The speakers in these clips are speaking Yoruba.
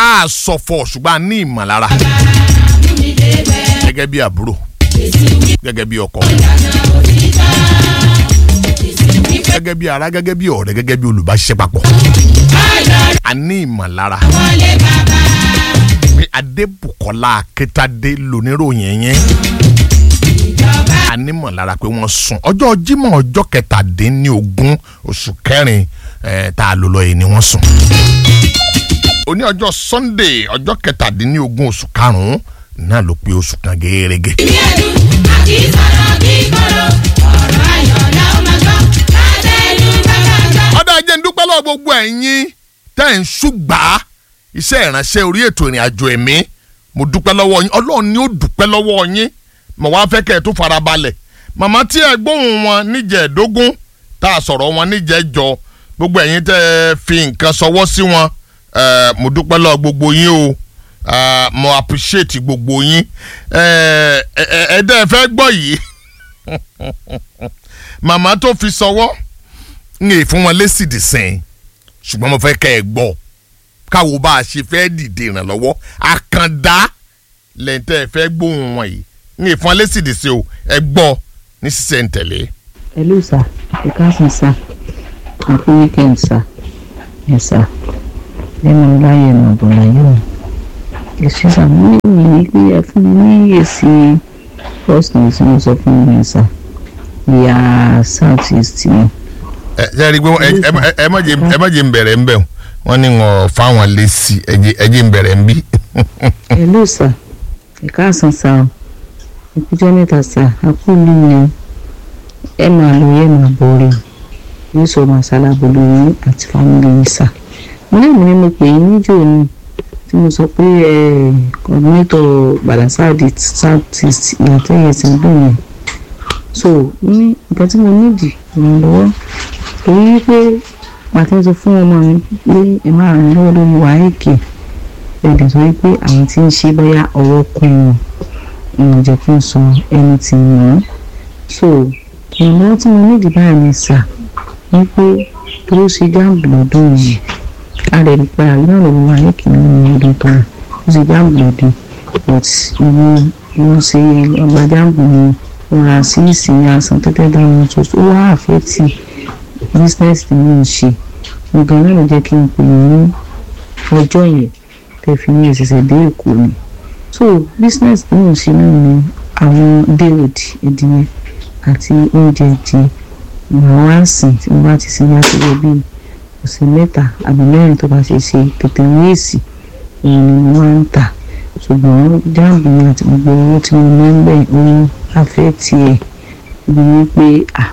a sọ̀fọ̀ ṣùgbọ́n a ní ìmọ̀lára gẹ́gẹ́ bí àbúrò gẹ́gẹ́ bí ọkọ gẹ́gẹ́ bí ara gẹ́gẹ́ bí ọ̀rẹ́ gẹ́gẹ́ bí olùbáṣiṣẹ́ papọ̀ a ní ìmọ̀lára pé Adébùkọ́lá Akíntádé lóníròyìn yẹn a ní ìmọ̀lára pé wọ́n sùn ọjọ́ Jímọ̀ ọjọ́ kẹtàdínlógún oṣù kẹrin eh, tá a lò lọ yìí ni wọ́n sùn òní ọjọ́ Sunday ọjọ́ kẹtàdínlógún oṣù karùn-ún náà ló pé oṣù kan gẹ́gẹ́. ìní ẹ̀dùn àti sọ̀rọ̀ bí kọ̀rọ̀ ọ̀rọ̀ ayọ̀ la ó máa gbọ́ lábẹ́nu bàbá gbọ́. ọ̀dọ̀ ajé ń dúpẹ́ lọ́wọ́ gbogbo ẹ̀yin tẹ́ ẹ̀ ń ṣùgbà iṣẹ́ ìránṣẹ́ orí ètò ìrìn àjò ẹ̀mí mo dúpẹ́ lọ́wọ́ yín ọlọ́run ni ó dúpẹ́ lọ́wọ́ yín mo wá fẹ́ kẹ́ ẹ̀ tó fara balẹ̀ màmá tí ẹ gbóhùn wọn níjẹ̀ẹ́dógún tá a sọ̀rọ̀ wọn níjẹ̀ẹ́jọ gbogbo ẹ̀yin tẹ́ ẹ fi nǹkan sọwọ́ sí wọn eh, mo dúpẹ́ lọ́wọ́ gbogbo yín o ah, mo appreciate gbogbo yín ẹ̀ẹ́dẹ́ ẹ fẹ́ gbọ́ yìí màmá tó fi sọwọ́ ń yè fún wọn lésì dì sẹ́yìn ṣùgbọ́n mo fẹ́ kẹ́ ẹ gbọ́ káwo bá a ṣe fẹ́ dìde ìrànlọ́wọ́ àkàndá lẹ́ńtẹ́ ẹ fẹ́ gbóhùn wọn yìí ń yè fún wọn lésì dì sí o ẹ gbọ́ ní sísẹ̀ ń tẹ̀lé. Hello sir, ẹ káàsán sir, happy weekend sir, yes sir, lẹ́nu láyé ẹ̀nà ọ̀dọ̀ láyé o. Èsì sà mo ní ìròyìn pé ẹ fún mi ní èsì first news mo sọ fún mi sà, ìyá south east ni. ẹ ṣe rí i pé ẹ- ẹ- ẹ- ẹ má jẹ́ ẹ má jẹ́ ń bẹ̀rẹ̀ ń bẹ̀ wọ́n ní wọn fáwọn lésì ẹ jẹ́ ẹ jẹ́ ń bẹ̀rẹ̀ ń bí. Hello sir, ẹ káàsán sir o, ìpínjọ́ mẹ́ta sir, àkúlù yẹn ẹ máa lọ yẹ máa bọ̀ rẹ̀ o, yóò sọ màsálà bolo yín àti fámìlì yín sà. Mo ní ìmúni mo pè yín níjọ́ ni tí mo sọ pé ẹ kọ̀ọ̀dúnẹ́tọ̀ Bàdàsáàdì south east ìyàtọ̀ yẹn ti ń dùn yẹn. So mo ní nǹkan tí mo nídìí ìrànlọ́wọ́ torí pé pàtẹ́ sọ fún ọmọ mi pé ẹ máa ràn lọ́wọ́ lórí wàhálì ẹ̀dẹ̀ sọ wípé àwọn tí ń ṣe bóyá ọwọ́ kún wọn ìwọ̀n jẹ́ kí n sọ ẹni tí ń wọ́n so ìrànlọ́wọ́ tí mo nídìí báyìí ni sà wípé tó ṣe jáàmù lọ́dún yìí a lè rí pé àríyá lọ́wọ́ wa ní kìíní ọdún tó wà ó ṣe jáàmù lọ́dún but ìwọ wọ́n ṣe ọgbà jáàmù ni wọ́n ra sí ìsìn àsán tẹ́tẹ́ dáhùn tó ó wá àfẹ́tì business tí mo ń ṣe nǹkan náà ló jẹ́ kí n pè ní ọjọ́ yẹn tẹ́ fi ní ìṣẹ̀ṣẹ̀ dé èkó ni so business tí mo ń ṣe náà ni àwọn daywood ìdíyẹ àti oúnjẹ ìdíyẹ màá wá sìn tí mo bá ti sin láti wọ bíi ọ̀sẹ̀ mẹ́ta àbí mẹ́rin tó bá ṣe ṣe tètè ní èsì òun ni mo máa ń tà ṣùgbọ́n jáàmù mi àti gbogbo owó tí mo máa ń bẹ̀ owó afẹ́ tiẹ̀ bí wípé ah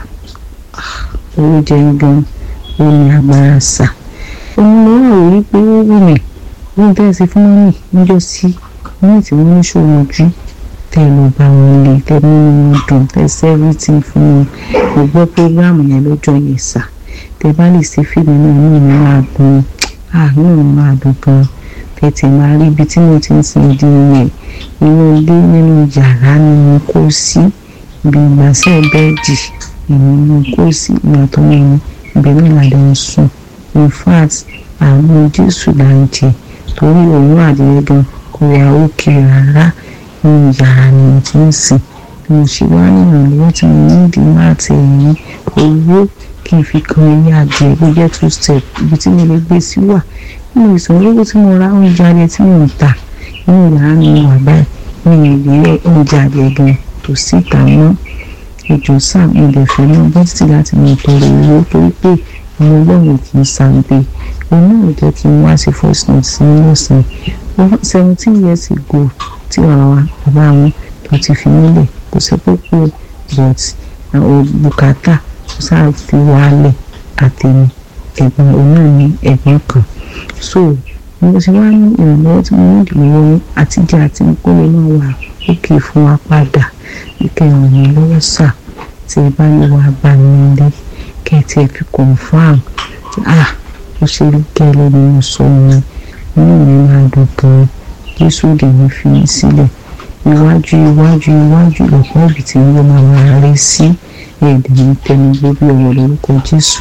owó jẹ gan ó ní agbára sà òun ló wà wí pé ó wù mí ó ń tẹ̀sí fún mọ́mì níjọ́ sí ní tí wọ́n ń ṣòro ojú tẹ́ ló bá wọn lè tẹ́ nínú wọn dùn tẹ́ sẹ́rìtì fún wọn mo gbọ́ prógráàmù yẹn lọ́jọ́ yẹn sà tẹ́ bá lè ṣe fíìmù náà ní ìlú máa dùn àánú mi máa dùn gan tètè máa rí ibi tí mo ti ń sin ìdí yẹn inú ilé nínú yàrá ni mo kó sí ibi ìgbàsẹ̀ bẹ́ẹ̀dì ìnú kó sí ìyàtọ̀ mi ibẹ̀ náà la lọ sùn in fact àwọn jésù là ń jẹ torí òun àdìyẹ gan kò wá òkè rárá ní yàrá ni mo ti ń sìn bí mo ṣe wá nínú ìlú tí mo ní ìdí máa ti ẹ̀yìn owó kí n fi kan ilé adìẹ bó jẹ́ two step ibi tí mo lè gbé sí wà nínú ìsanwó tí mo ra oúnjẹ adìẹ tí mo ń tà nínú yàrá mi wà báyìí ní ìdílé oúnjẹ adìẹ gan tó sì tà mọ́ ìjọ sam ilẹ̀ fẹ́ náà bọ́ títí láti mọ ìtọ́rọ owó torí pé ọmọ ọlọ́run kì í sàgbé òun náà jẹ́ kí n wá sí first note sí nílòsàn seventeen years ago tí ọ̀rọ̀ wa bàbá wọn tó ti fi nílẹ̀ kò sí púpọ̀ but bùkátà kò sáà fi wálẹ̀ àtẹ̀mí ẹ̀gbọ́n òun náà ní ẹ̀gbọ́n kan so mo ti wá ní ìrànlọ́wọ́ tí mo ní ìdílé àtijọ́ àti kólé náà wà òkè fún wa padà ike ràn mí lọ́wọ́ sà tí ẹ bá lè wá bá mi nílé kẹ́ ẹ tiẹ̀ fi confam ah ó ṣe rí kẹ́lẹ́ ni mo sọ wọn inú mi máa dùn gan jésù dè mí fi mí sílẹ̀ iwájú iwájú iwájú lọ́pọ̀ ibi tí wọ́n máa máa rí sí ẹ̀ẹ́dẹ̀ mi tẹnu gbóbi ọ̀rọ̀ lórúkọ jésù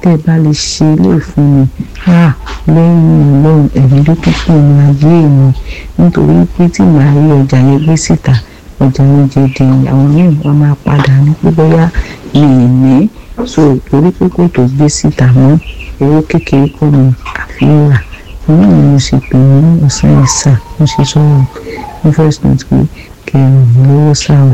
tẹ́ ẹ bá lè ṣe ilé fún mi á lẹ́yìn ọlọ́run ẹ̀mí ló tún kù ní ayé mi nítorí pé tí màá rí ọjà yẹn gbé síta ọjà yẹn jẹ di àwọn míì wọn máa padà ní pé bóyá mi ì ní so torí pé kò tó gbé síta mọ́ owó kékeré kọ́ ni àfihàn rà inú mi mo sì pè ní ọ̀sán ẹ̀sà mo sì sọ̀rọ̀ ní first note pé kẹrin lówó sáà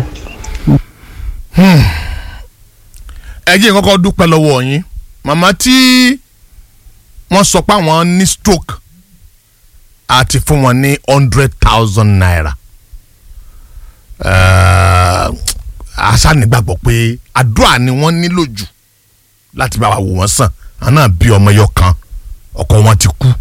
ẹ jẹ́ kọ́kọ́ dúpẹ́ lọ́wọ́ yín màmá tí wọ́n sọ pé àwọn ní stroke àti fún wọn ní hundred thousand naira àṣà nígbàgbọ́ pé àdúrà ni wọ́n nílò jù láti bá wa wò wọ́n sàn àná bí ọmọ ẹyọ kan ọkọ wọn ti kú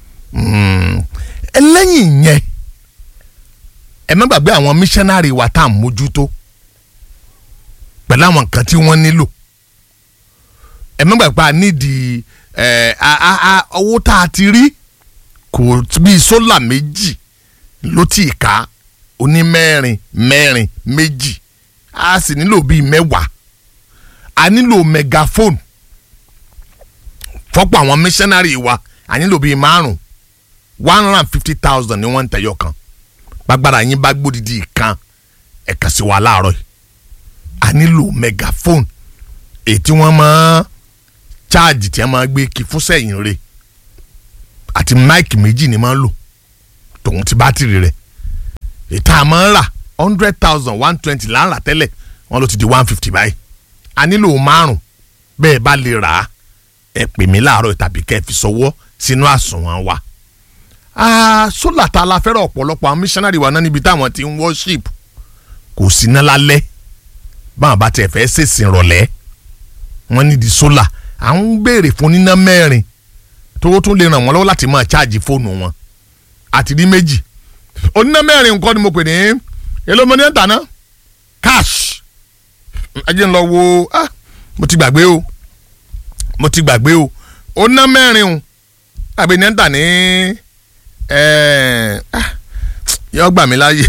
ẹlẹ́yìn yẹn ẹ má gbàgbé àwọn missionary wa tá à ń mójútó pẹ̀lú àwọn nǹkan tí wọ́n nílò ẹ má gbàgbé a nídìí ẹ a a a owó tá a ti rí kò bíi sólà méjì ló tì í ká oní mẹ́rin mẹ́rin méjì a sì nílò bíi mẹ́wàá a nílò megaphone fọ́pọ̀ àwọn missionary wa a nílò bíi márùn one hundred and fifty thousand ni wọ́n ń tẹ̀yọ̀ kan gbàgbára yín bá gbódìdí kan ẹ̀ka sí wa láàárọ̀ yìí a nílò megaphone èyí tí wọ́n máa chaajì tí wọ́n máa gbé kí fún sẹ́yìn rẹ̀ àti máìkì méjì ni máa ń lò tòun ti bátìrì rẹ̀ ètò àmọ́ ń rà hundred thousand one twenty là ń rà tẹ́lẹ̀ wọ́n ló ti di one fifty báyìí a nílò márùn bẹ́ẹ̀ bá lè rà á ẹ pè mí láàárọ̀ tàbí kẹ́ ẹ fi sọwọ́ sínú àsùnwọ̀n wa sólà tá a la fẹ́ràn ọ̀pọ̀lọpọ̀ àwọn missionary wa náà níbi táwọn ti ń worship kò sí ná lálẹ́ báwọn bá tiẹ̀ fẹ́ ṣèṣìn rọ̀lẹ́ wọ́n ní di sólà à ń béèrè fún níná mẹ́rin tó tún lè ràn wọ́n lọ́wọ́ láti máa ṣáàjì fóònù wọn àti rí méjì oníná mẹ́rin nǹkan ni mo pè ní èló mo ní ẹ̀ta ná cash ajé ń lọ wo ah mo ti gbàgbé o mo ti gbàgbé o oníná mẹ́rin o àbí ní ẹ̀ta ní yọ gbà mí láàyè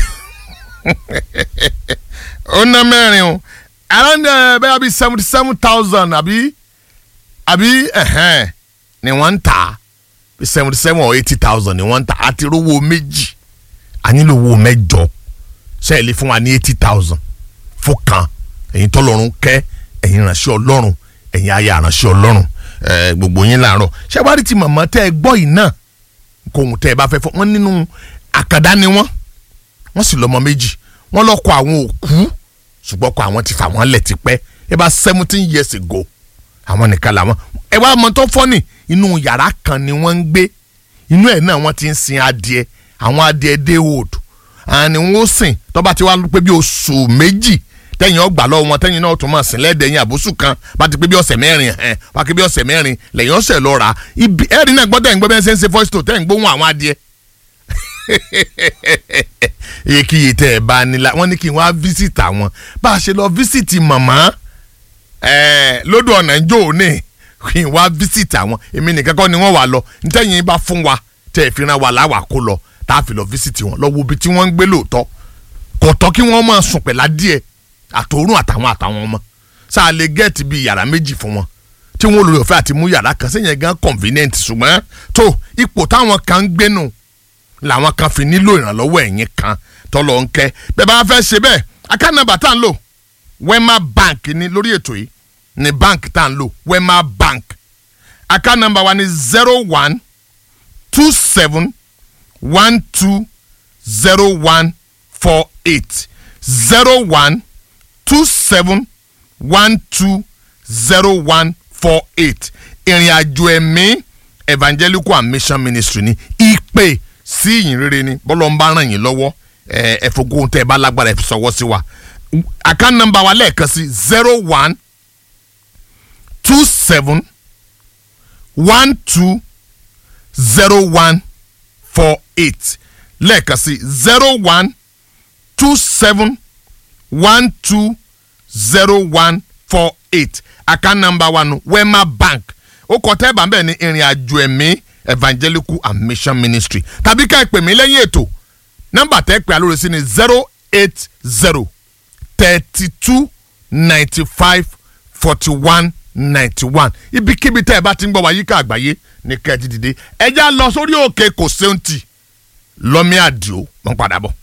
oníná mẹ́rin o around bẹ́ẹ̀ bí seventy seven thousand àbí àbí ẹ̀hẹ́n ni wọ́n ń tà bí seventy seven or eighty thousand ni wọ́n ń tà àti rówó méjì a nílò owó mẹ́jọ sẹ́ẹ̀lì fún wa ní eighty thousand fún kan ẹ̀yin tọ́lọ́run kẹ́ ẹ̀yin ránṣẹ́ ọlọ́run ẹ̀yin aya ránṣẹ́ ọlọ́run gbogbo yín láàárọ̀ ṣé wàá rí ti màmá tẹ́ ẹ gbọ́ yìí náà kóhun tẹ́ ẹ bá fẹ́ fọ́ wọ́n nínú àkàdá ni wọ́n wọ́n sì lọ́mọ méjì wọ́n lọ́kọ àwọn òkú ṣùgbọ́n kọ àwọn ti fà wọ́n lẹ̀ tipẹ́ ẹ bá seventeen years ago àwọn nìkan làwọn ẹ wá mọ tó fọ́nì inú yàrá kan ni wọ́n ń gbé inú ẹ̀ náà wọ́n ti ń sin adìẹ àwọn adìẹ daywood àwọn ni wọ́n sìn tó bá ti wá pé bí oṣù méjì tẹ́yìn ọgbà lọ́wọ́ wọn tẹ́yìn náà tún máa sìn lẹ́dẹ̀ẹ́yìn àbúṣù kan bá ti pé bí ọ̀sẹ̀ mẹ́rin ẹ̀ wá pé bí ọ̀sẹ̀ mẹ́rin lẹ́yìn ọ̀sẹ̀ lọ rà ibi ẹ̀rí náà gbọ́dọ̀ ẹ̀ ń gbọ́ bẹ́ẹ̀ ṣe ń ṣe voice to tẹ́yìn gbóhùn àwọn adìẹ èkìyè tẹ ẹ bá nílá wọn ní kí n wá visit àwọn bá a ṣe lọ visit màmá lódò ọ̀nà ìjọ òní kí n wá visit àwọn èmi nìkan kọ́ ni wọ́n wà lọ ntẹ́yìn bá fún wa tẹ́ ẹ fi ran wa láwà kó lọ tá a fi lọ visit wọn lọ wo ibi tí wọ́n ń gbé lóòótọ́ kò tọ́ kí wọ́n máa sùn pẹ̀lá díẹ̀ àtòrún àtàwọn àtàwọn ọmọ sáà lè gẹ́ẹ̀tì bíi yàrá méjì fún wọn tí wọ́n lórí ọ̀fẹ́ àti mú yàrá kan sẹ́yìn gan convenient ṣùgbọ́n tó ipò táwọn kan ń gbénu làwọn kan fi nílò ìrànlọ́wọ́ ẹ̀yìn kan tọ́lọ̀ ń kẹ́ bẹ́ẹ̀ bá fẹ́ ṣe bẹ́ẹ̀ account number tá à ń lò wema bank ni lórí ètò yìí ni bank tá à ń lò wema bank account number wa ni zero one two seven one two zero one four eight zero one two seven one two zero one four eight ìrìn àjò ẹ̀mí evangelical and mission ministry ni ìpè sí ìyìn rere ni bọ́lọ̀ ń bá ràn yín lọ́wọ́ ẹ fogun tẹ ẹ bá lágbára ẹ fi sọwọ́ sí wa account number wa lẹ́ẹ̀kan sí zero one two seven one two zero one four eight lẹ́ẹ̀kan sí zero one two seven one two zero one four eight account number wa nu wema bank ó kọ tẹ́ ẹ bá ń bẹ̀ ní ìrìn àjò ẹ̀mí evangelical and mission ministry tàbí ká ẹ pè mí lẹ́yìn ètò nọ́mbà tẹ́ ẹ pè alóore sí ni zero eight zero thirty two ninety five forty one ninety one ibikíbi tẹ́ ẹ bá ti ń gbọ́ wa yíká àgbáyé ní kẹ́ẹ̀tì dìde ẹ já lọ sórí òkè kò séun tì lọ́mí àdìo mọ́ padà bọ̀.